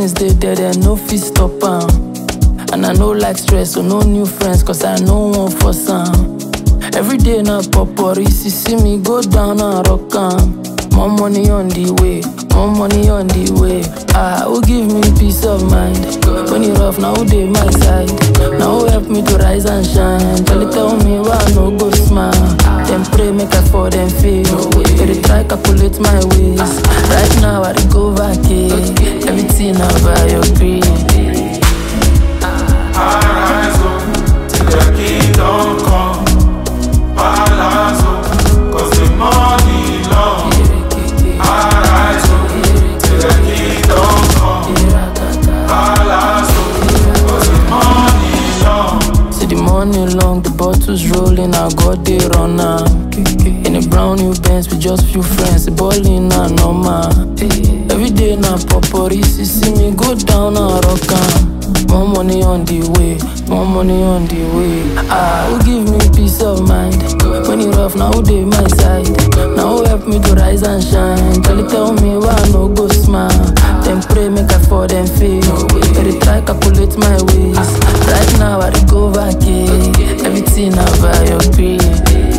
blessings dey there, dem no fit stop am. And I no like stress, so no new friends, cause I no wan force am. Every day na popori, see see me go down and rock am. More money on the way, more money on the way. Ah, who give me peace of mind? When it rough, now who dey my side? Now who help me to rise and shine? Tell it tell me why I no go smile. Them pray make I for them fail. They dey try calculate my ways. Right now I dey go vacate. Everything na by your grace. Arise, oh, till the kingdom come. Palace, oh, cause the money long. Arise, oh, till the kingdom come. Palace, oh, cause the money long. See the money long, the bottles rolling, I got they run am. In a brown new Benz with just few friends, the ballin' na normal. Every day na popori, see see me go down and rock am. More money on the way, more money on the way. Ah, who give me peace of mind? When it rough, now who dey my side? Now who help me to rise and shine? Tell it tell me why I no go smile. Them pray make I for them fail. They dey try calculate my ways. Right now I dey go vacate. Everything na by your grace.